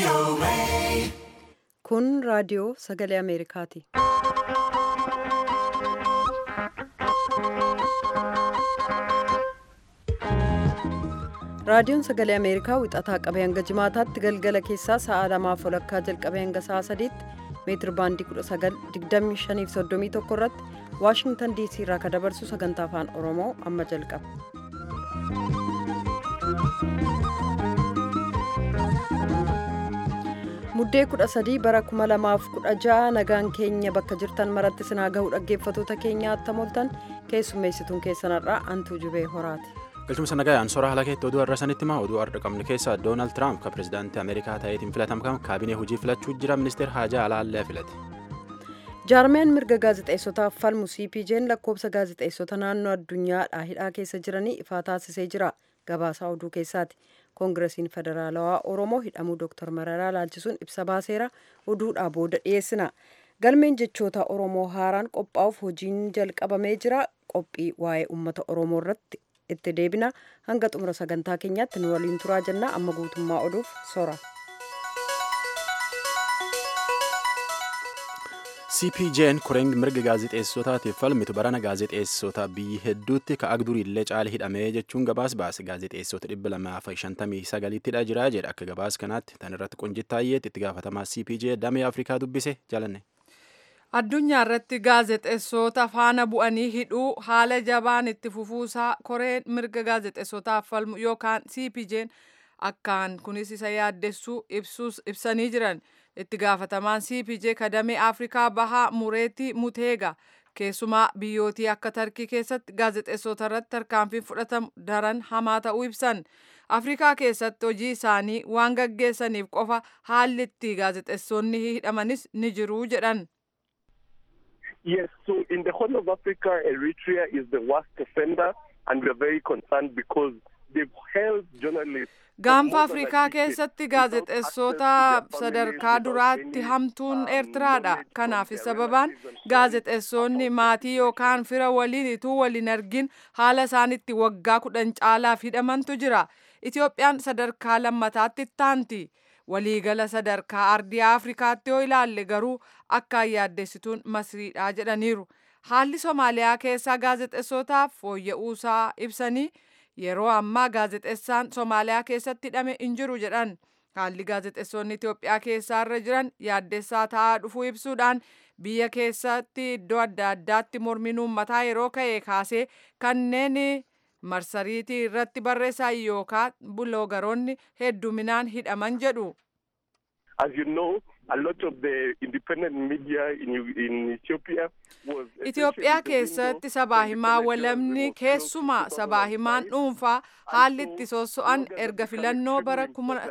Kun raadiyoo sagalee Ameerikaati. Raadiyoon sagalee Ameerikaa wixataa qabee hanga jimaataatti galgala keessaa sa'a lamaaf walakkaa jalqabee hanga sa'a sadiitti meetir baandii 1925 irratti Waashingtan DC irraa kan dabarsu sagantaa afaan Oromoo amma jalqaba. Muddee 13 bara 2016 nagaan keenya bakka jirtan maratti sinaa gahuu dhaggeeffatoota keenya attamoltan keessummeessituun keessanarraa antuu jubee horaati. galchumsa nagaa ansora haala keetti oduu har'a sanitti hima oduu har'a qabnu keessa doonaald tiraamp kan pirezidaantii ameerikaa ta'eetiin filatamkan kaabinee hojii filachuu jira ministeer haajaa alaallee filate. jaarmeen mirga gaazexeessotaaf falmu cpj'n lakkoobsa gaazexeessota naannoo addunyaadhaa hidhaa keessa jiranii ifaa taasisee jira gabaasaa oduu keessaati koongiresiin federaalawaa oromoo hidhamuu dooktar mararaa laalchisuun ibsa baaseera oduudhaa booda dhiyeessina galmeen jechoota oromoo haaraan qophaa'uuf hojiin jalqabamee jira qophii waa'ee uummata oromoo irratti itti deebina hanga xumura sagantaa keenyaatti nu waliin turaa jennaa amma guutummaa oduuf sora. cpj'n koreen mirga gaazexeessotaatiif falmitu barana gaazexeessota biyyi hedduutti ka agduriillee caala hidhamee jechuun gabaas baase gaazexeessota dhibba lamaaf shantamii sagaliittidha jira jedha akka gabaas kanaatti tan irratti qunjittaayyeetti itti gaafatamaa cpj damee afrikaa dubbise jalanne. addunyaa irratti gaazexeessota faana bu'anii hidhuu haala jabaan itti fufuusaa koreen mirga gaazexeessotaaf falmu yookaan cpj'n akkaan kunis isa yaaddessuu ibsuus ibsanii jiran itti gaafatamaan cpj kadamee afrikaa bahaa mureetii muteega keessumaa biyyootii akka tarkii keessatti gaazexeessota irratti tarkaanfiin fudhatamu daran hamaa ta'uu ibsan afrikaa keessatti hojii isaanii waan gaggeessaniif qofa haalli itti gaazexeessonni hidhamanis ni jiruu jedhan. Yes, so in the whole of Africa, Eritrea is the worst offender, and we are very concerned because they've held journalists. gaanfa afrikaa keessatti gaazexeessota sadarkaa duraatti hamtuun eertiraadha kanaaf sababaan gaazexeessonni maatii yookaan fira waliin ituu waliin argin haala isaanitti waggaa kudhan caalaaf hidhamantu jira itiyoophiyaan sadarkaa lammataatti taanti waliigala sadarkaa ardii afrikaatti yoo ilaalle garuu akkaan yaaddessituun masriidha jedhaniiru haalli soomaaliyaa keessaa gaazexeessotaaf fooyya'uusaa ibsanii yeroo ammaa gaazexeessaan soomaaliyaa keessatti hidhame hin jiru jedhan haalli gaazexeessonni itiyoophiyaa keessaa irra jiran yaaddessaa ta'aa dhufuu ibsuudhaan biyya keessatti iddoo adda addaatti mormiin uummataa yeroo ka'e kaasee kanneen marsariitii irratti barreessan yookaan buloogaroonni hedduminaan hidhaman jedhu. As you know, a lot of the independent media in, in Ethiopia was... Itoophiyaa keessatti sabaa himaa walamni keessumaa sabaa himaan dhuunfaa haalli itti sosso'an erga filannoo bara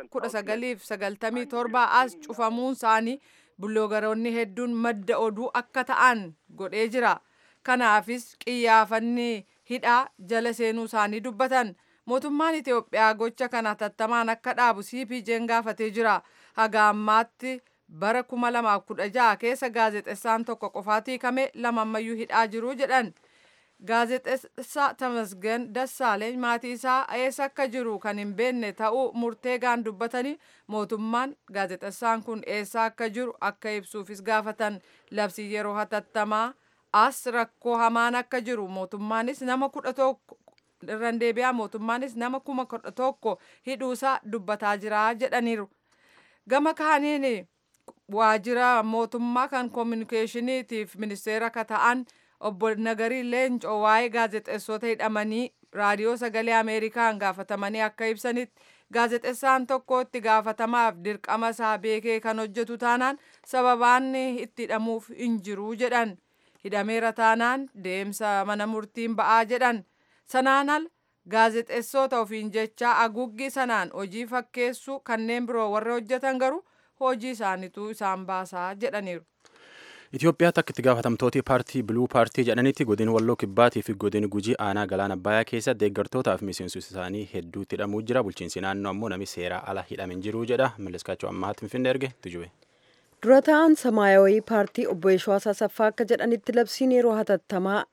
1997 as cufamuun isaanii buloogaroonni hedduun madda oduu akka ta'an godhee jira. Kanaafis qiyyaafanni hidhaa jala seenuu isaanii dubbatan. Mootummaan Itoophiyaa gocha kana tattamaan akka dhaabu CPJ'n gaafatee jira. Haga ammaatti bara 2016 keessa gaazexeessaan tokko qofaatti hiikame lama ammayyuu hidhaa jiru jedhan. Gaazexeessaa Tamasgen Dassaaleeny maatii isaa eessa akka jiru kan hin beekne ta'uu murteegaan dubbatanii mootummaan gaazexeessaan kun eessa akka jiru akka ibsuufis gaafatan labsii yeroo hatattamaa as rakkoo hamaan akka jiru mootummaanis nama kudha tokko irraan deebi'aa mootummaanis nama kuma kudha tokko hidhuusaa dubbataa jira jedhaniiru. Gama kaaniin waajjira mootummaa kan koominikeeshiniitiif ministeera akka ta'an obbo Nagarii Leencoo waa'ee gaazexeessota hidhamanii raadiyoo sagalee Ameerikaan gaafatamanii akka ibsanitti gaazexeessaan tokko itti gaafatamaaf dirqama isaa beekee kan hojjetu taanaan sababaan itti hidhamuuf hin jiru jedhan. Hidhameera taanaan deemsa mana murtiin ba'aa jedhan. Sanaan al gaazexeessota ofiin jecha aguuggii sanaan hojii fakkeessuu kanneen biroo warra hojjetan garuu hojii isaaniitu isaan baasaa jedhaniiru. Itoophiyaatti akka itti gaafatamtooti paartii biluu paartii jedhanitti godin walloo kibbaatii fi godin gujii aanaa galaana abbayaa keessa deeggartootaa fi miseensota isaanii hedduutti hidhamuu jira bulchiinsi naannoo ammoo namni seeraa ala hidhame hin jiru jedha malleskaachuu ammaatti finfinnee erge tujube. dura ta'an samaayawii paartii obbo Yeshwaa Asaffaa akka jedhanitti labsiin yeroo hatattamaa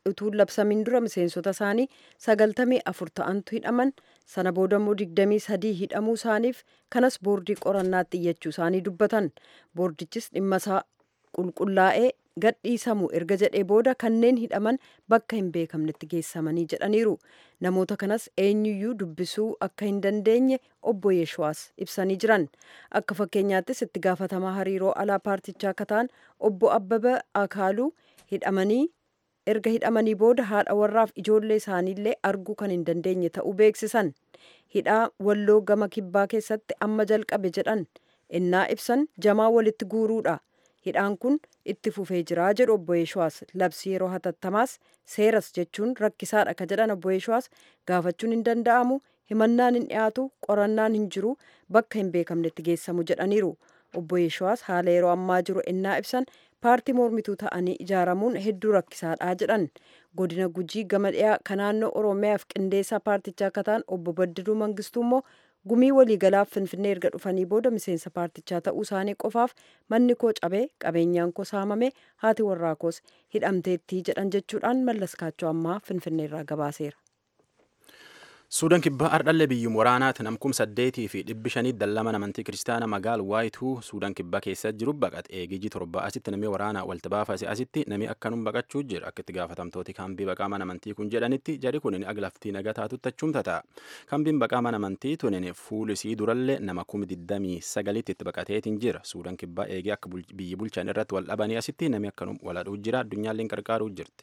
utuu labsamiin dura miseensota isaanii sagaltamii afur ta'antu hidhaman sana booda immoo digdamii sadii hidhamuu isaaniif kanas boordii qorannaatti iyyachuu isaanii dubbatan boordichis dhimma isaa qulqullaa'ee gadhiisamu erga jedhee booda kanneen hidhaman bakka hin beekamnetti geessamanii jedhaniiru namoota kanas eenyuyyuu dubbisuu akka hin dandeenye obbo Yeeshuwaas ibsanii jiran akka fakkeenyaattis itti gaafatamaa hariiroo alaa paartichaa akka ta'an obbo Abbaba Akaaluu hidhamanii erga hidhamanii booda haadha warraaf ijoollee isaaniillee arguu kan hin dandeenye ta'uu beeksisan hidhaa walloo gama kibbaa keessatti amma jalqabe jedhan innaa ibsan jamaa walitti guuruudha hidhaan kun itti fufee jira jedhu obbo Yeeshuwaas labsii yeroo hatattamaas seeras jechuun rakkisaadha ka jedhan obbo Yeeshuwaas gaafachuun hin danda'amu himannaan hin dhiyaatu qorannaan hin jiru bakka hin beekamnetti geessamu jedhaniiru obbo Yeeshuwaas haala yeroo ammaa jiru innaa ibsan paartii mormituu ta'anii ijaaramuun hedduu rakkisaadha jedhan godina gujii gama dhiyaa kan naannoo oromiyaaf qindeessaa paartichaa akka ta'an obbo Baddaluu Mangistuu immoo gumii waliigalaaf finfinnee erga dhufanii booda miseensa paartichaa ta'uu isaanii qofaaf manni koo cabee qabeenyaan koo saamame haati warraa koos hidhamteettii jedhan jechuudhaan mallas kaachoo ammaa finfinneerraa gabaaseera. suudaan kibbaa ardhallee biyyum waraanaati namkum saddeetii fi dhibbi shanii dallama amantii kiristaana magaal waayituu suudaan kibbaa keessa jiru baqate eegijii torba asitti namni waraanaa walta baafase asitti nami akkanum baqachuu jira akka itti gaafatamtooti kaambii baqaa mana amantii kun jedhanitti jari kun aglaftii nagataatu tachumta ta'a kaambiin baqaa mana amantii tunin fuulisii durallee nama kumi diddamii sagalitti itti baqateetiin jira suudaan kibbaa eegee akka biyyi bulchan irratti wal dhabanii asitti nami akkanum waladhuu jira addunyaalleen qarqaaruu jirti.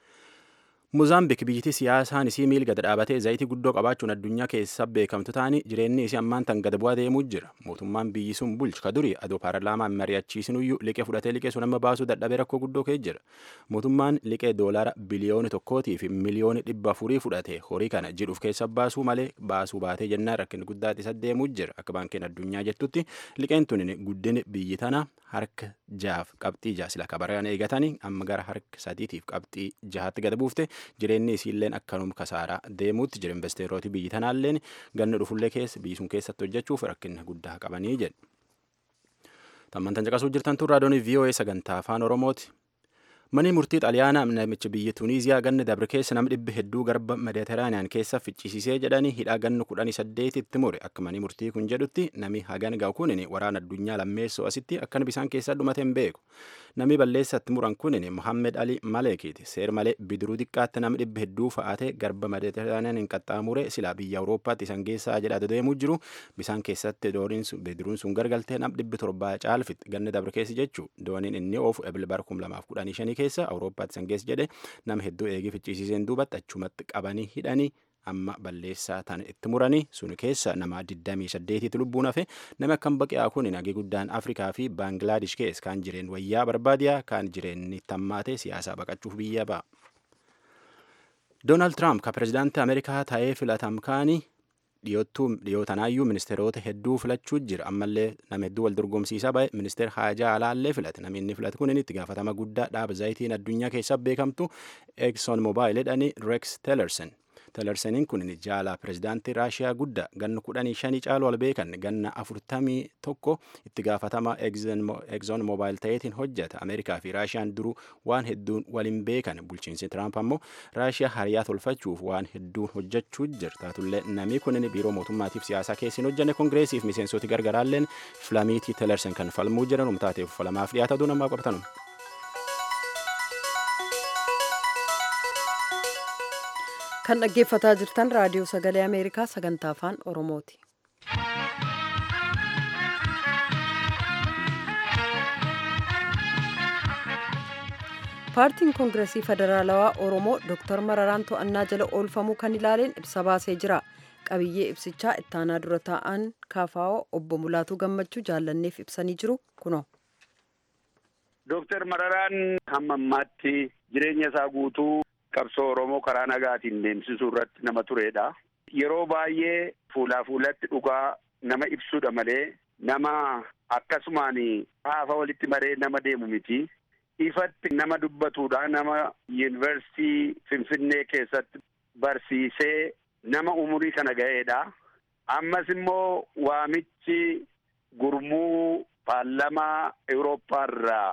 Mozaambik biyyittii siyaasaan isii miil gad dhaabatee zayitii guddoo qabaachuun addunyaa keessa beekamtu ta'anii jireenyi isii ammaan tan gad bu'aa deemuu jira. Mootummaan biyyi sun bulchu ka duri adoo paarlaamaan mari'achiisinuyyuu liqee fudhatee liqee sun amma baasuu dadhabee rakkoo guddoo ka'ee jira. Mootummaan liqee doolaara biliyooni tokkootii fi miliyooni dhibba afurii fudhate horii kana jidhuuf keessa baasuu malee baasuu baatee jennaan rakkinni guddaatti isa deemuu jira. Akka baankiin addunyaa jettutti liqeen tun guddin biyyi tana harka jaaf qabxii jaa sila kabaraan eegatanii amma gara harka sadiitiif qabxii jahaatti gad buufte jireenyi isiilleen akkanum kasaaraa deemuutti jira investeerooti biyyi tanaalleen ganna dhufullee keessa biyyi sun keessatti hojjechuuf rakkina guddaa qabanii jedhu. Tammantan caqasuu jirtan tun raadiyoon VOA sagantaa afaan Oromooti. Manni murtii xaliyaanaa namicha biyya Tuniiziyaa ganna dabre keessa nama dhibbi hedduu garba Mediteraaniyaan keessa ficcisiisee jedhanii hidhaa ganna kudhanii saddeetitti mure akka manni murtii kun jedhutti nami hagan ga'u kunin waraana addunyaa lammeessoo asitti akkana bisaan keessa dhumate hin beeku. Nami balleessatti muran kunin Muhammed Ali Maleekiiti. Seer malee bidiruu xiqqaatti nama dhibbi hedduu fa'aatee garba Mediteraaniyaan hin qaxxaamure silaa biyya Awurooppaatti isan geessaa jedhaa deemuu jiru bisaan keessatti bidiruun sun gargaltee nama dhibbi torbaa caalfitti ganna dabre keessa jechuu dooniin inni oofu ebil bara kum lamaaf kudhanii shanii keessa awurooppaatti san geessa jedhe nama hedduu eegee ficcisiiseen duubatti achumatti qabanii hidhanii amma balleessaa tan itti muranii sun keessa nama 28 lubbuun hafe nama akkam baqi'aa kun nagee guddaan afrikaa fi baangilaadesh keessa kaan jireen wayyaa barbaadiyaa kaan jireenni tammaatee siyaasaa baqachuuf biyya ba'a. Doonaald Tiraamp ka pirezidaantii Ameerikaa ta'ee filatamkaanii dhiyootanaayyuu ministeerota hedduu filachuu jira ammallee nama hedduu wal dorgomsiisaa ba'e ministeer haajaa alaallee filate namni inni filate kun itti gaafatama guddaa dhaaba zayitiin addunyaa keessa beekamtu Exxon Mobil jedhani Rex Tillerson. Tillersoniin kun jaalaa pirezidaantii Raashiyaa guddaa ganna kudhanii shanii caalu wal beekan ganna afurtamii tokko itti gaafatama Exxon Mobil ta'eetiin hojjeta Ameerikaa fi Raashiyaan duruu waan hedduun waliin beekan bulchiinsi Tiraamp ammoo Raashiyaa hariyaa tolfachuuf waan hedduun hojjechuu jira taatullee namni kun biiroo mootummaatiif siyaasaa keessin hojjenne kongireesiif miseensoti gargaraalleen filamiitii Tillerson kan falmuu jiran umtaateef falamaaf dhiyaata aduu namaa qophatan. kan dhaggeeffataa jirtan raadiyoo sagalee ameerikaa sagantaa afaan oromooti. paartiin koongiresii federaalawaa oromoo dooktar mararaan to'annaa jala oolfamuu kan ilaaleen ibsa baasee jira qabiyyee ibsichaa ittaanaa dura taa'an kaafaa'oo obbo mulaatuu gammachuu jaallanneef ibsanii jiru kunoo. Dooktar Mararaan hamma ammaatti jireenya isaa guutuu qabsoo Oromoo karaa nagaatiin deemsisuu irratti nama turedha. Yeroo baay'ee fuulaa fuulatti dhugaa nama ibsuudha malee nama akkasumaan haafa walitti maree nama deemu miti. Ifatti nama dubbatuudha nama yuunivarsiitii Finfinnee keessatti barsiisee nama umurii kana ga'eedha. Ammas immoo waamichi gurmuu paarlamaa Awurooppaa irraa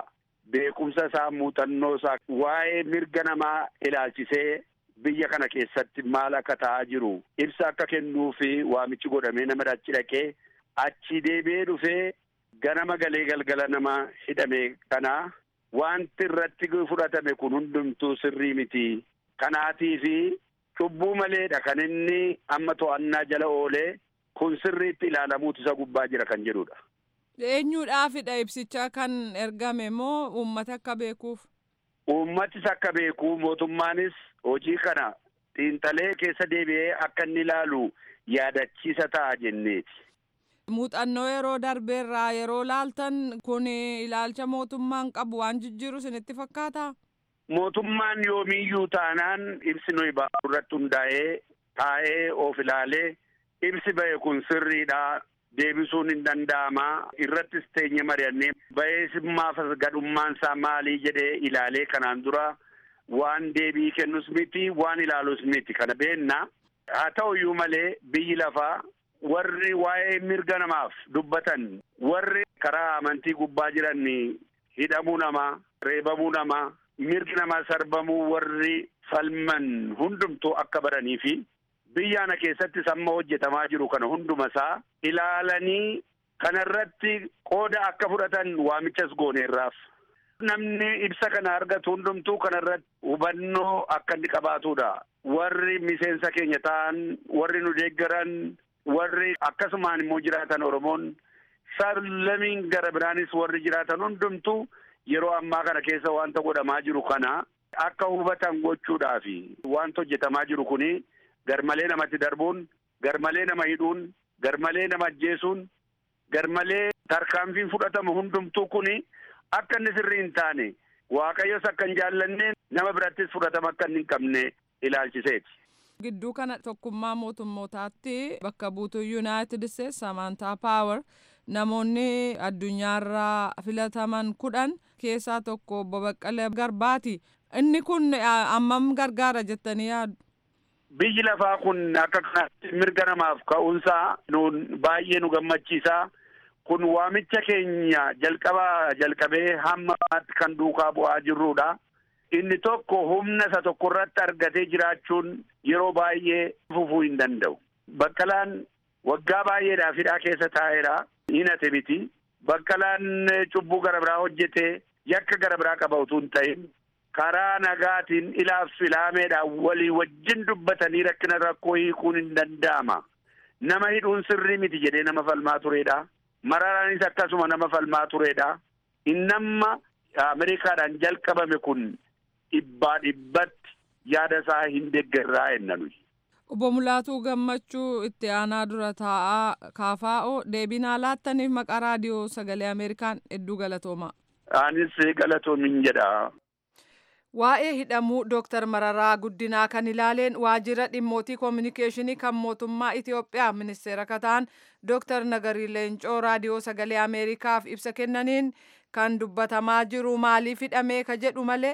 beekumsa isaa muuxannoo isaa waa'ee mirga namaa ilaalchisee biyya kana keessatti maal akka ta'aa jiru ibsa akka kennuu fi waamichi godhamee nama achi dhaqee achi deebi'ee dhufee ganama galee galgala nama hidhame kana wanti irratti fudhatame kun hundumtuu sirrii miti kanaatii fi cubbuu maleedha kan inni amma to'annaa jala oolee kun sirriitti ilaalamuutu isa gubbaa jira kan jedhudha. Eenyuudhaafidha ibsicha kan ergame moo uummata akka beekuuf? Uummatis akka beeku mootummaanis hojii kana xiinxalee keessa deebi'ee akka inni ilaalu yaadachiisa ta'a jenneeti. Muuxannoo yeroo darbeerraa yeroo laaltan kun ilaalcha mootummaan qabu waan jijjiiru isinitti fakkaataa? Mootummaan yoomiyyuu taanaan ibsi nuyi baasu irratti hundaa'ee taa'ee of ilaalee ibsi ba'e kun sirriidha deebisuun hin danda'ama irrattis teenye mari'annee ba'eesimmaaf gadhummaan isaa maalii jedhee ilaalee kanaan dura waan deebii kennus miti waan ilaalus miti kana beenna haa ta'uyyuu malee biyyi lafaa warri waa'ee mirga namaaf dubbatan warri karaa amantii gubbaa jiran hidhamuu namaa reebamuu namaa mirgi namaa sarbamuu warri falman hundumtuu akka baranii fi biyya kana keessattis amma hojjetamaa jiru kana hundumasaa ilaalanii kanarratti qooda akka fudhatan waamichas gooneerraaf. Namni ibsa kana argatu hundumtuu kanarratti hubannoo akka inni qabaatudha. Warri miseensa keenya ta'an, warri nu deeggaran, warri akkasumaan immoo jiraatan Oromoon sab-lammiin gara biraanis warri jiraatan hundumtuu yeroo ammaa kana keessa wanta godhamaa jiru kana akka hubatan gochuudhaafi wanta hojjetamaa jiru kuni garmalee namatti darbuun garmalee nama hidhuun garmalee nama ajjeesuun garmalee tarkaanfiin fudhatamu hundumtuu kuni akka inni sirrii hin taane waaqayyos akka hin jaallanne nama birattis fudhatama akka inni hin qabne ilaalchiseeti. Gidduu kana tokkummaa mootummootaatti bakka buutuu Yuunaayitid Isteetsi Samantaa Paawer namoonni addunyaarraa filataman kudhan keessaa tokko obbo Baqqalee Garbaati. Inni kun ammam gargaara jettanii yaaddu? Biyyi lafaa kun akka kanatti mirga namaaf ka'uunsaa nuun baay'ee nu gammachiisa. Kun waamicha keenya jalqabaa jalqabee hamma ammaatti kan duukaa bu'aa jirrudha. Inni tokko humna isa tokko irratti argatee jiraachuun yeroo baay'ee fufuu hin danda'u. Baqqalaan waggaa baay'eedhaaf hidhaa keessa taa'eera. Hinate miti. Baqqalaan cubbuu gara biraa hojjetee yakka gara biraa qaba utuu hin ta'in karaa nagaatiin ilaaf filaameedhaan walii wajjin dubbatanii rakkina rakkoo hiikuun hin danda'ama. Nama hidhuun sirrii miti jedhee nama falmaa turedha. Mararaanis akkasuma nama falmaa turedha. Innamma Ameerikaadhaan jalqabame kun dhibbaa dhibbatti yaada isaa hin deeggarraa jenna nuyi. Obbo Mulaatuu Gammachuu itti aanaa dura taa'aa kaafaa'oo deebinaa laattaniif maqaa raadiyoo sagalee Ameerikaan hedduu galatooma. Anis galatoomin jedha. Waa'ee hidhamuu Dooktar Mararaa Guddinaa kan ilaaleen waajjira dhimmootii koominikeeshinii kan mootummaa Itoophiyaa ministeera kataan Dooktar Nagarii Leencoo raadiyoo sagalee Ameerikaaf ibsa kennaniin kan dubbatamaa jiru maaliif hidhamee ka jedhu malee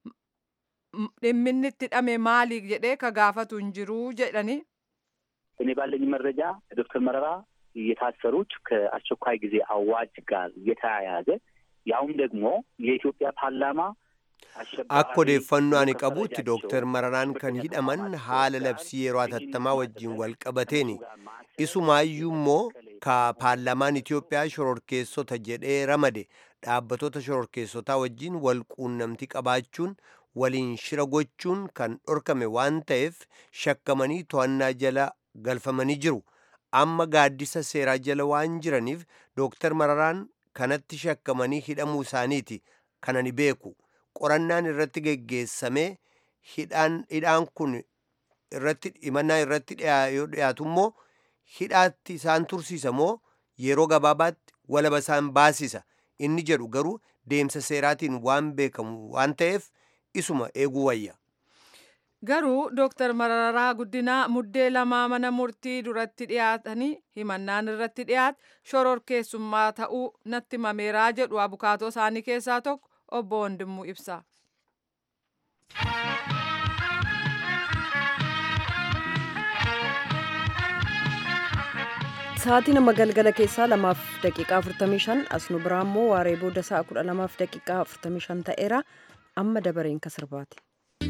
dhimminni itti hidhame maali jedhee ka gaafatu hin jiru jedhani. እኔ ባለኝ መረጃ ዶክተር መረራ የታሰሩት ከአስቸኳይ ጊዜ አዋጅ ጋር የተያያዘ ያውም ደግሞ የኢትዮጵያ ፓርላማ Akka odeeffannoo ani qabutti Dooktar Mararaan kan hidhaman haala labsii yeroo hatattamaa wajjin wal qabateeni. Isumaayyuu immoo ka paarlaamaan Itoophiyaa shororkeessota jedhee ramade dhaabbattoota shororkeessotaa wajjin wal quunnamtii qabaachuun waliin shira gochuun kan dhorkame waan ta'eef shakkamanii to'annaa jala galfamanii jiru. Amma gaaddisa seeraa jala waan jiraniif Dooktar Mararaan kanatti shakkamanii hidhamuu isaaniiti kan ani beeku. qorannaan irratti geggeessamee hidhaan kun irratti himannaa irratti yoo dhiyaatu immoo hidhaatti isaan tursiisa moo yeroo gabaabaatti walaba isaan baasisa inni jedhu garuu deemsa seeraatiin waan beekamu waan ta'eef isuma eeguu wayya. Garuu Dooktar Mararaa Guddinaa muddee lamaa mana murtii duratti dhiyaatanii himannaan irratti dhiyaate shororkeessummaa ta'uu natti himameeraa jedhu abukaatoo isaanii keessaa tokko obbo Wandimuu ibsa. sa'aatii nama galgala keessaa lamaaf daqiiqaa 45 asnu biraa immoo waaree booda sa'a 12 daqiiqaa 45 ta'eera amma dabareen ka sirbaati.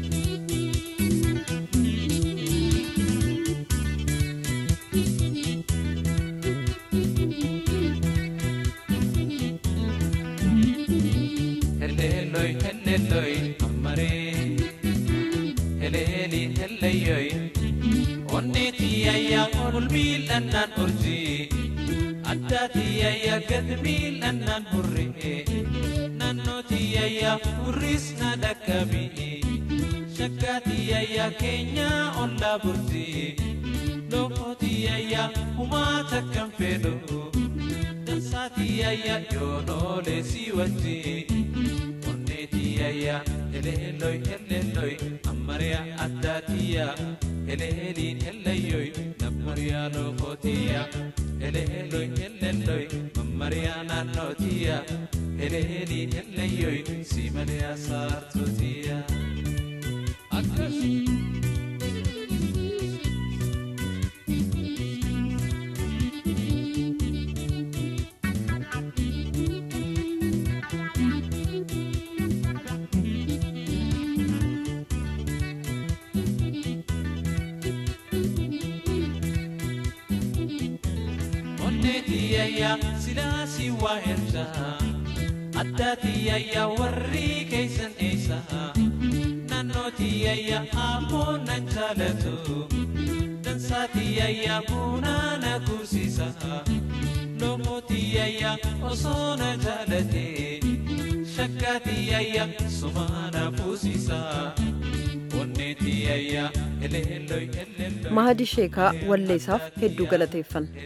heleloi heleloi ammare heleli heleyoi onnetiyayya olmiil'annaan urji addaatiyayya gadmiil'annaan hurre nannotiyayya hurris na dhaqqabi shakkaatiyayya keenya ollaa burti lookotiyayya humaa takkan fedhu dansaatiyayya yoonoolee si wajji onnetiyayya eleelloy eleelloy ammariya addaatiyya eleeliin elleeyyoy nammariya lookotiyya eleelloy eleelloy mammariya naannootiya eleeliin elleeyyoy simaliya saartootiya akkas onnetiyayya silaasi waa ersa addaatiyayya warri keeysan eeysa naannootiyayya ammoo nan jaalatu dansaatiyayya buunaa na kuusisa lookotiyayya osoo na jaalate shakkaatiyayya sumaa na fuusisa onnetiyayya eleelloy eleelloy mahadi sheekaa walleessaaf hedduu galateeffanna.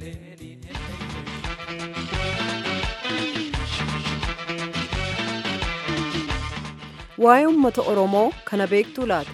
waa'ee uummata oromoo kana beektuu laata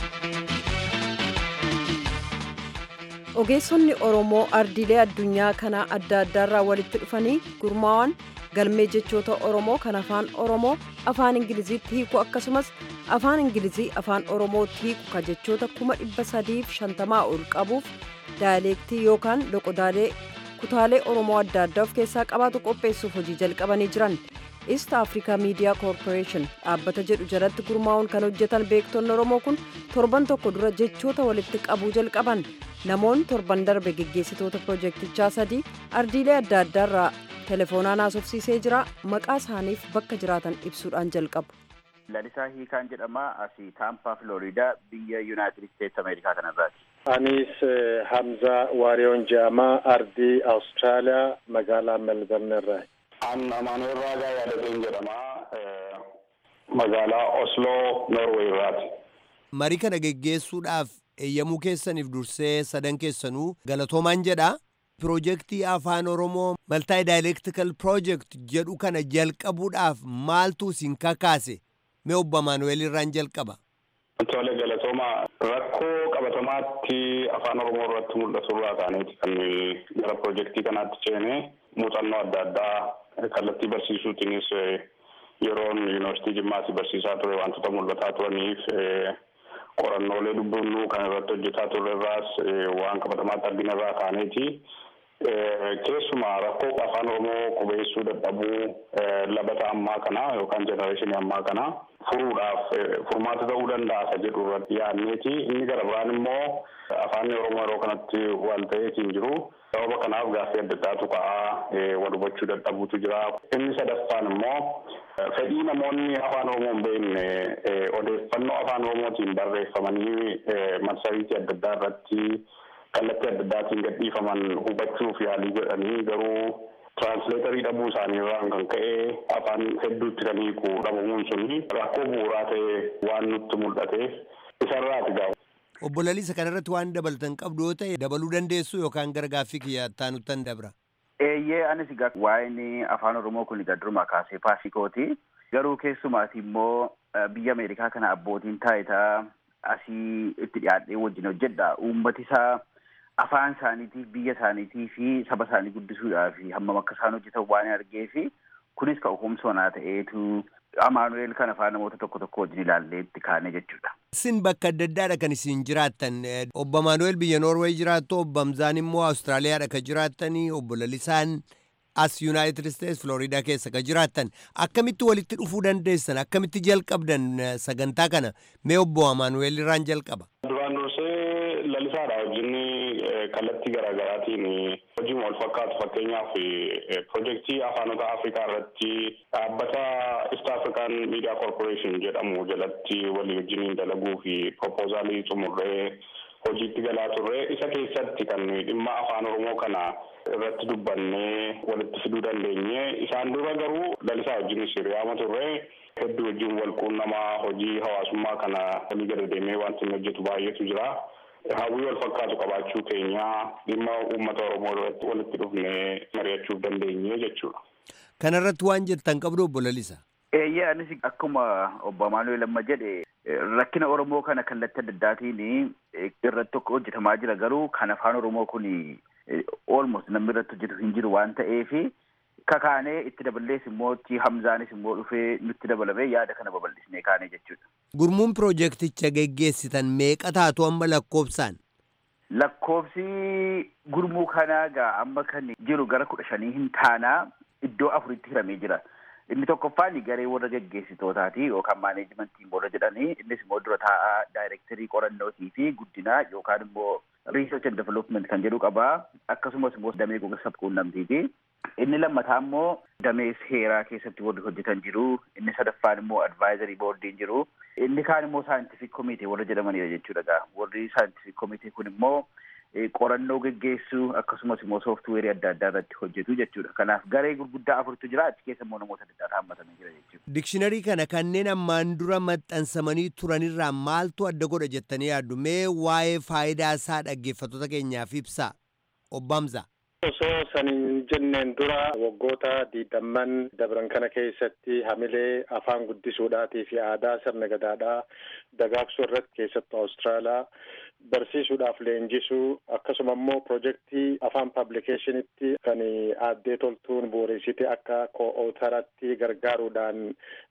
ogeessonni oromoo ardiilee addunyaa kana adda addaarraa walitti dhufanii gurmaa'an galmee jechoota oromoo kan afaan oromoo afaan ingiliziitti hiiku akkasumas afaan ingilizii afaan oromootti hiiku ka jechoota kuma dhibba sadiif shantamaa ol qabuuf daayaleektii yookaan loqodaalee kutaalee oromoo adda addaa of keessaa qabaatu qopheessuuf hojii jalqabanii jiran East Africa Media Corporation dhaabbata jedhu jalatti gurmaa'uun kan hojjetan beektonni Oromoo kun torban tokko dura jechoota walitti qabuu jalqaban namoonni torban darbe geggeessitoota pirojektichaa sadii ardiilee adda addaarraa telefoonaan haasofsiisee jira maqaa isaaniif bakka jiraatan ibsuudhaan jalqabu. Lalisaa Hiikaan jedhama asii Taampaa Filooriidaa biyya Yuunaayitid Isteetsi Ameerikaa kanarraati. Anis Hamzaa Waariyoon jedhama ardii Awustiraaliyaa magaalaa Melbourne irraa. An Amaanuel Raagaa Yaadateen jedhama magaalaa Osloo Norway irraati. Marii kana geggeessuudhaaf eeyyamuu keessaniif dursee sadan keessanuu galatoomaan jedha. Piroojeektii Afaan Oromoo Maltaay Daayileektikal Piroojeekt jedhu kana jalqabuudhaaf maaltu isin kakaase? Mee obbo Amaanuel irraan jalqaba. Tole galatooma rakkoo qabatamaatti afaan oromoo irratti mul'atu irraa kaaneeti kan gara piroojeektii kanaatti ceene muuxannoo adda addaa kallattii barsiisuutiinis yeroon yuunivarsiitii jimmaatti barsiisaa ture wantoota mul'ataa turaniif qorannoolee dubbifnu kan irratti hojjetaa turre irraas waan qabatamaatti argina irraa kaaneeti. Keessumaa rakkoo afaan oromoo qubeessuu dadhabuu labata ammaa kana yookaan jenereeshinii ammaa kana furuudhaaf furmaata ta'uu danda'a isa jedhu irratti yaadneeti. Inni gara biraan immoo afaan oromoo yeroo kanatti waan ta'eetiin jiru. Sababa kanaaf gaaffii adda addaatu ka'aa wal hubachuu dadhabuutu jira. Inni sadaffaan immoo fedhii namoonni afaan oromoo hin beekne odeeffannoo afaan oromootiin barreeffamanii marsariitii adda addaa irratti kallattii adda addaatiin gadhiifaman hubachuuf yaalii godhanii garuu tiraansileetarii dhabuu isaanii irraan kan ka'e afaan hedduutti kan hiiku dhabamuun suni rakkoo bu'uuraa ta'e waan nutti mul'ate isarraati gaafa. Obbo Laliisa kanarratti waan dabalatan qabdu yoo ta'e dabaluu dandeessu yookaan gara gaaffii kiyyaa taanuttan dabra. Eeyyee anis egaa waa'een afaan oromoo kun egaa durumaa kaasee paasikooti. Garuu keessumaati immoo biyya Ameerikaa kana abbootiin taayitaa asii itti dhiyaadhee wajjin hojjedha. Uummati isaa afaan isaaniitiif biyya isaaniitii fi saba isaanii guddisuudhaaf hammam akka isaan hojjetan waan argee fi kunis ka humsoonaa ta'eetu amaanu'eel kana faa namoota tokko tokko wajjin ilaallee itti kaane jechuudha. Isin bakka adda addaadha kan isin jiraattan. Obbo Amaanu'eel biyya Noorweey jiraattu, obbo Hamzaan immoo Awustiraaliyaadha kan jiraattanii, obbo Lalisaan as Yuunaayitid Isteets Floriidaa keessa kan jiraattan. Akkamitti walitti dhufuu dandeessan? Akkamitti jalqabdan sagantaa kana? Mee obbo Amaanu'eel irraan jalqaba. Duraan dursee lalisaadha wajjin kallattii garaagaraatiin hojii wal fakkaatu fakkeenyaaf pirojektii afaanota afrikaa irratti dhaabbata East African Media Corporation jedhamu jalatti walii wajjiniin dalaguu fi propoozaalii xumurree hojiitti galaa turre isa keessatti kan dhimma afaan oromoo kana irratti dubbannee walitti fiduu dandeenye isaan dura garuu lalisaa wajjinis hiriyaama turre hedduu wajjin wal quunnamaa hojii hawaasummaa kana walii gadi deemee wanti inni hojjetu baay'eetu jira. hawwii wal fakkaatu qabaachuu keenya dhimma uummata oromoo irratti walitti dhufnee mari'achuuf dandeenye jechuudha. Kana irratti waan jettan qabdu obbo Lalisa. Eeyyee anis akkuma obbo Amaanu'eel amma jedhe rakkina Oromoo kana kallattii adda addaatiin irratti tokko hojjetamaa jira garuu kan afaan Oromoo kun almost namni irratti hojjetu hin jiru waan ta'eef kakaanee itti daballees immoo Hamzaanis immoo dhufee nutti dabalamee yaada kana babal'isnee kaanee jechuudha. Gurmuun piroojeekticha geggeessitan meeqa taatu amma lakkoofsaan? Lakkoofsi gurmuu kanaa gaa amma kan jiru gara kudha shanii hin taanaa iddoo afuritti hiramee jira. Inni tokkoffaan garee warra geggeessitootaati yookaan maaneejimentii warra jedhanii innis immoo dura taa'aa daayirektarii qorannootii fi guddinaa yookaan immoo research and development kan jedhu qabaa akkasumas immoo damee gosa quunnamtiiti. Inni lammataa immoo damee seeraa keessatti warri hojjetan jiru. Inni sadaffaan immoo advaayizarii boordiin jiru. Inni kaan immoo saayintifik komitee warra jedhamanidha jechuudha gaa. Warri saayintifik komitee kun immoo qorannoo geggeessuu akkasumas immoo sooftuweerii adda addaa irratti hojjetu jechuudha. Kanaaf garee gurguddaa afurtu jira achi keessa immoo namoota adda addaa haammatanii jira jechuudha. Dikshiinarii kana kanneen ammaan dura maxxansamanii turanirraa maaltu adda godha jettanii yaaddu? Mee waa'ee faayidaa isaa dhaggeeffattoota keenyaaf ibsaa. Obbo Hamzaa. Osoo saniin jenneen dura waggoota diidamman dabran kana keessatti hamilee afaan guddisuudhaatii fi aadaa sirna gadaadhaa dagaagsuu irratti keessattuu Awustiraaliyaa barsiisuudhaaf leenjisuu akkasuma immoo pirojektii afaan paablikeeshinitti kan aaddee toltuun bu'uureessite akka koo'ootaratti gargaaruudhaan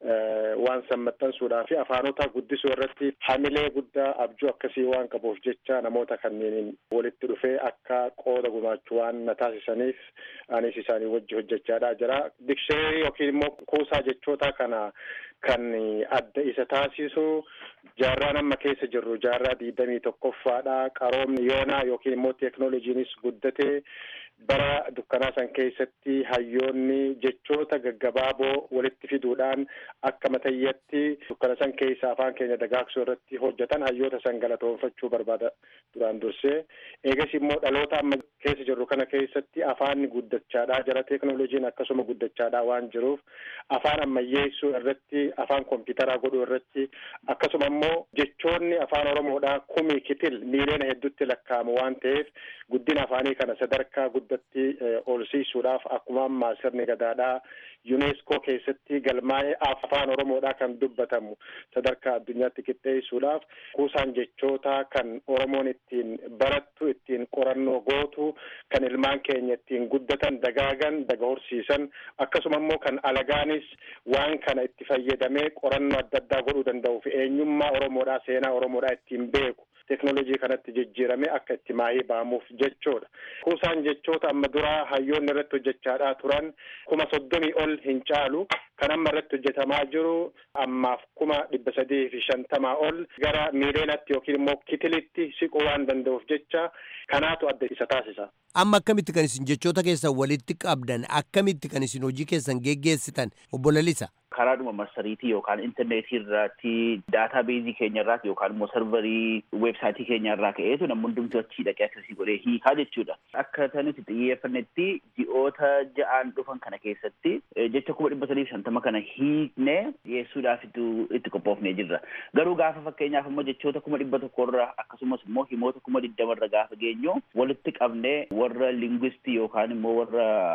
waan san maxxansuudhaa fi afaanota guddisuu irratti hamilee guddaa abjuu akkasii waan qabuuf jecha namoota kanneen walitti dhufee akka qooda gumaachuu waan na taasisaniif anis isaanii wajji hojjechaadhaa jira. Dikshineerii yookiin immoo kuusaa jechoota kana kan adda isa taasisu jaarraa amma keessa jirru jaarraa digdamii tokkoffaadha. Qaroomni yoonaa yookiin immoo teeknooloojiinis guddatee bara dukkanaa san keessatti hayyoonni jechoota gaggabaaboo walitti fiduudhaan akka matayyatti dukkana san keessa afaan keenya dagaagsuu irratti hojjetan hayyoota san galatoonfachuu barbaada duraan dursee eegas immoo dhaloota amma keessa jirru kana keessatti afaanni guddachaadha jara teeknooloojiin akkasuma guddachaadha waan jiruuf afaan ammayyeessuu irratti afaan kompiitaraa godhuu irratti akkasuma immoo jechoonni afaan oromoodhaa kumii kitil miiliyoona hedduutti lakkaa'amu waan ta'eef guddina afaanii kana sadarkaa guddatti olsiisuudhaaf akkuma ammaa sirni gadaadhaa yuneeskoo keessatti galmaa'ee afaan oromoodhaa kan dubbatamu sadarkaa addunyaatti qixxeessuudhaaf kuusaan jechoota kan oromoon ittiin barattu ittiin qorannoo gootu kan ilmaan keenya ittiin guddatan dagaagan daga horsiisan akkasuma immoo kan alagaanis waan kana itti fayyadamee qorannoo adda addaa godhuu danda'u fi eenyummaa oromoodhaa seenaa oromoodhaa ittiin beeku teknoolojii kanatti jijjiirame akka itti maahii ba'amuuf jechoodha. Kuusaan jechoota amma duraa hayyoonni irratti hojjechaadhaa turan kuma soddomii ol hin caalu kan amma irratti hojjetamaa jiru ammaaf kuma dhibba sadii fi shantamaa ol gara miileenatti yookiin immoo kitilitti siquu waan danda'uuf jecha kanaatu adda isa taasisa. Amma akkamitti kan isin jechoota keessan walitti qabdan akkamitti kan isin hojii keessan geggeessitan obbo Lalisa? karaadhuma marsariitii yookaan intarneetii irratti daataa beezii keenya irraati yookaan immoo sarvarii weebsaayitii keenya irraa ka'eetu namni hundumtu achii dhaqee akkasii godhee hiikaa jechuudha. Akka nuti xiyyeeffannetti ji'oota ja'aan dhufan kana keessatti jecha kuma dhibba sadii fi shantama kana hiiknee dhiyeessuudhaaf itti qophoofnee jirra. Garuu gaafa fakkeenyaaf immoo jechoota kuma dhibba tokkorra akkasumas immoo himoota kuma digdamarra gaafa geenyu walitti qabnee warra lingwistii yookaan immoo warra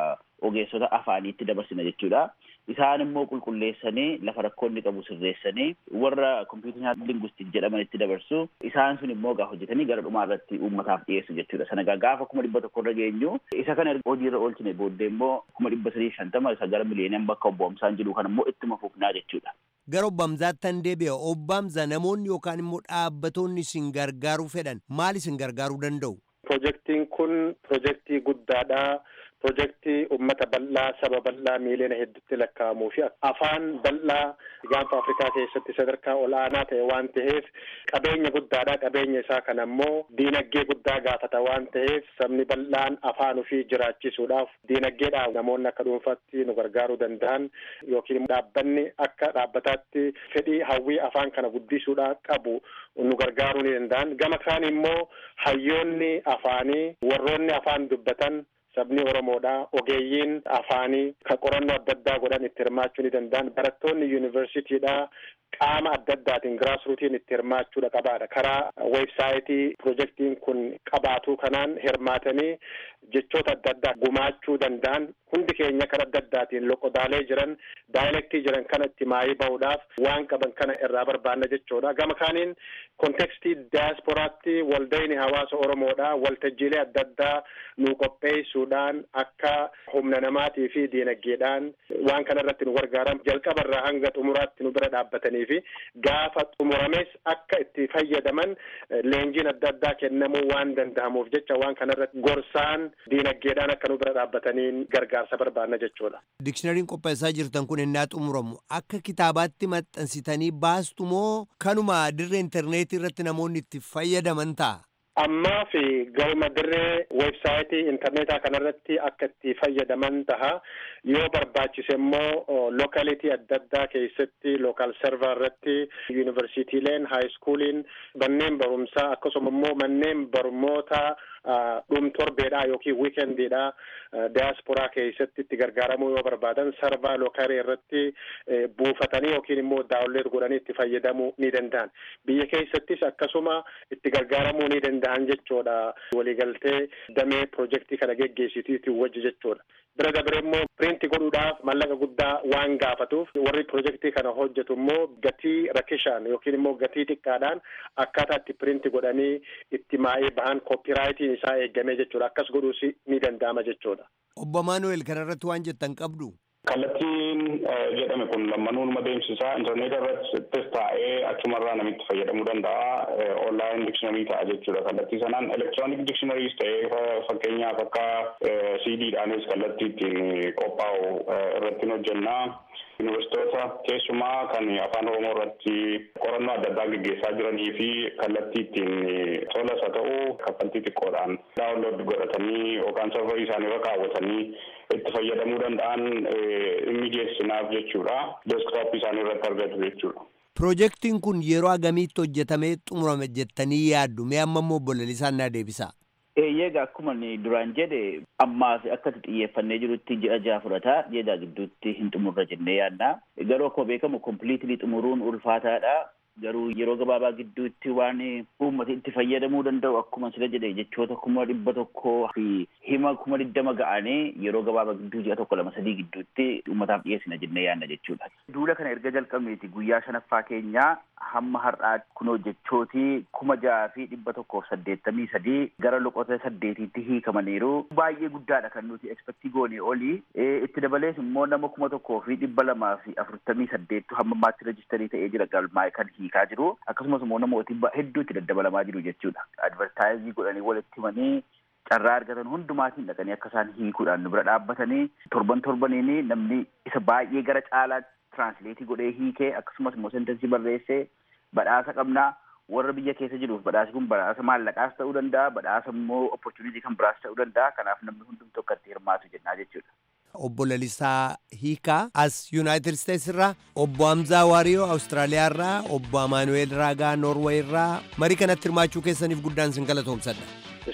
ogeessota afaaniitti dabarsina jechuudha. Isaan immoo qulqulleessanii lafa rakkoonni qabu sirreessanii warra kompiitara lingwistik jedhamanitti dabarsu isaan sun immoo gaa hojjetanii gara dhumaa irratti uummataaf dhiyeessu jechuudha. Sana gaafa kuma dhibba tokko irra geenyu isa kana hojiirra oolchine booddee immoo kuma dhibba sadii shantama isa gara miliyoonaan bakka obbo Hamzaan jedhu kana immoo ittuma fufnaa jechuudha. Gara obbo Hamzaattan deebi'a. Obbo Hamzaa namoonni yookaan immoo dhaabbattoonni isin gargaaruu fedhan maal isin gargaaruu danda'u? Pirojektiin kun pirojektii guddaadha. Pirojektii uummata bal'aa saba bal'aa miiliyoona hedduutti lakkaa'amuu fi afaan bal'aa gaanfa Afrikaa keessatti sadarkaa ol'aanaa ta'e waan ta'eef qabeenya guddaadha. Qabeenya isaa kana immoo diinagdee guddaa gaafata waan ta'eef sabni bal'aan afaan ofii jiraachisuudhaaf diinagdeedhaan namoonni akka dhuunfaatti nu gargaaruu danda'an yookiin dhaabbanni akka dhaabbataatti fedhii hawwii afaan kana guddisuudhaa qabu nu gargaaruu ni danda'an. Gama kaan immoo hayyoonni afaanii warroonni afaan dubbatan sabni Oromoodha. Ogeeyyiin afaanii kan qorannoo adda addaa godhan itti hirmaachuu ni danda'an. Barattoonni yuunivarsiitiidha. Qaama adda addaatiin giraasruutiin itti hirmaachuudha qabaadha. Karaa weebsaayitii pirojektiin kun qabaatu kanaan hirmaatanii jechoota adda addaa gumaachuu danda'an hundi keenya kan adda addaatiin loqodaalee jiran daayilektii jiran kana itti maayii bahuudhaaf waan qaban kana irraa barbaanna jechuudha. Gama kaaniin kontekstii diyaasporaatti waldayni hawaasa Oromoodha. Waltajjiilee adda addaa nu qopheessuudhaan akka humna namaatii fi diinagdeedhaan waan kana irratti nu gargaaran jalqabarraa hanga xumuraatti nu bira dhaabbatanii fi gaafa xumurames akka itti fayyadaman leenjiin adda addaa kennamuu waan danda'amuuf jecha waan kana irratti gorsaan diinagdeedhaan akka nu bira dhaabbataniin gargaarsa barbaanna jechuudha. Dikshinariin qopheessaa jirtan kun innaa xumuramu akka kitaabaatti maxxansitanii baastu moo kanuma dirree intarneetii irratti namoonni itti fayyadaman ta'a? ammaa fi galma dirree weebsaayitii intarneetaa kanarratti akka itti fayyadaman taha yoo barbaachise immoo lookalitii adda addaa keessatti lookaal server irratti yuunivarsiitiileen haayiskuuliin manneen barumsaa akkasuma immoo manneen barummoota dhum torbeedha yookiin wiikendiidha diyaasporaa keessatti itti gargaaramuu yoo barbaadan sarvaa lookalii irratti buufatanii yookiin immoo daawwanleet godhanii itti fayyadamuu ni danda'an biyya keessattis akkasuma itti gargaaramuu ni danda'an jechuudha waliigaltee damee pirojektii kana geggeessitiitti wajji jechuudha bira dabre immoo piriinti godhuudhaaf mallaqa guddaa waan gaafatuuf warri pirojektii kana hojjetu immoo gatii rakishaan yookiin immoo gatii xiqqaadhaan akkaataa itti piriinti godhanii itti maa'ee bahan koopiraayitiin isaa eegamee jechuudha akkas godhuus ni danda'ama jechuudha. Obbo Maanuweel kanarratti waan jettan qabdu. Kallattiin jedhame kun lammanuun adeemsisaa intarneeta irrattis taa'ee achumarraa namitti fayyadamuu danda'a. Onlaayin dikshinari ta'a jechuudha. Kallattii sanaan elektiroonik dikshinariis ta'ee fakkeenyaaf akka siidiidhaanis kallattii ittiin qophaa'u irratti hojjennaa. Yuunivarsiitoota keessumaa kan afaan Oromoo irratti qorannoo adda addaa gaggeessaa jiranii fi kallattii ittiin tolas haa ta'u kaffaltii xiqqoodhaan daawunlood godhatanii yookaan sarvarii isaanii irra kaawwatanii itti fayyadamuu danda'an mijeessinaaf jechuudha. Deeskitooppii isaanii irratti argatu jechuudha. Pirojektiin kun yeroo agamiitti hojjetamee xumurame jettanii yaaddu mee amma immoo bolalisaan naa deebisa. Eeyyeega akkuma duraan jedhe ammaas akkatti xiyyeeffannee jirutti ji'a jaha fudhata ji'a jaha gidduutti hin xumurra jennee yaadna garuu akkuma beekamu kompiliitilii xumuruun ulfaataadha garuu yeroo gabaabaa gidduutti waan uummata itti fayyadamuu danda'u akkuma sila jedhe jechoota kuma dhibba tokkoo fi hima kuma digdama ga'anii yeroo gabaabaa gidduu ji'a tokko lama sadii gidduutti uummataaf dhiyeessina jennee yaadna jechuudha. Duula kana erga jalqabneeti guyyaa shanaffaa keenyaa hamma har'aatti kunoo jechootii kuma jaha fi dhibba tokkoof saddeettamii sadii gara loqota saddeetiitti hiikamaniiru baay'ee guddaadha kan nuti ekspektii goonee olii itti dabalees immoo nama kuma tokkoo fi dhibba lamaa fi afurtamii saddeettu hamma ammaatti rejistarii ta'ee jira galmaa'e kan hiikaa jiru akkasumas immoo namooti hedduu itti daddabalamaa jiru jechuudha advartaayizii godhanii walitti himanii carraa argatan hundumaatiin dhaqanii akka isaan hiikuudhaan nu bira dhaabbatanii torban torbaniini namni isa baay'ee gara caalaatti tiraansleetii godhee hiikee akkasumas immoo sentensii barreessee badhaasa qabnaa warra biyya keessa jiruuf badhaasi kun badhaasa maallaqaas ta'uu danda'a badhaasa immoo opportunitii kan biraas ta'uu danda'a kanaaf namni hundumtuu akka itti hirmaatu jennaa jechuudha. Obbo Lalisaa Hiikaa as Yuunaayitid Isteets irraa obbo Hamzaa Waariyoo Awustiraaliyaa irraa obbo Amaanuweel Raagaa Noorweey irraa marii kanatti hirmaachuu keessaniif guddaan isin galatoomsadha.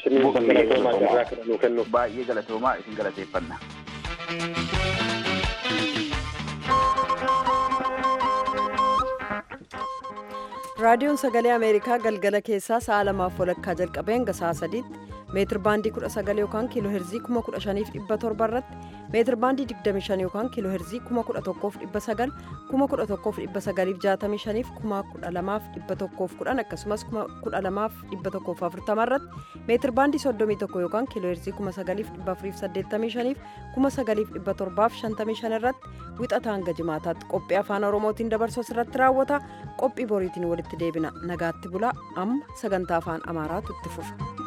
Baay'ee galatoomaa isin galateeffanna. raadiyoon sagalee ameerikaa galgala keessaa sa'a lamaaf walakkaa jalqabee hanga sa'a sadiitti meetir baandii 19 yookaan kiiloo heerzii 15700 irratti meetir baandii 25 yookaan kiiloo heerzii 11,900 11,965 12,110 akkasumas 12,140 irratti meetir baandii 31 yookaan kiiloo heerzii 9,485 9,755 irratti wixata hanga jimaataatti qophii afaan oromootiin dabarsu irratti raawwata qophii boriitiin walitti deebina nagaatti bulaa amma sagantaa afaan amaaraatu itti fufa.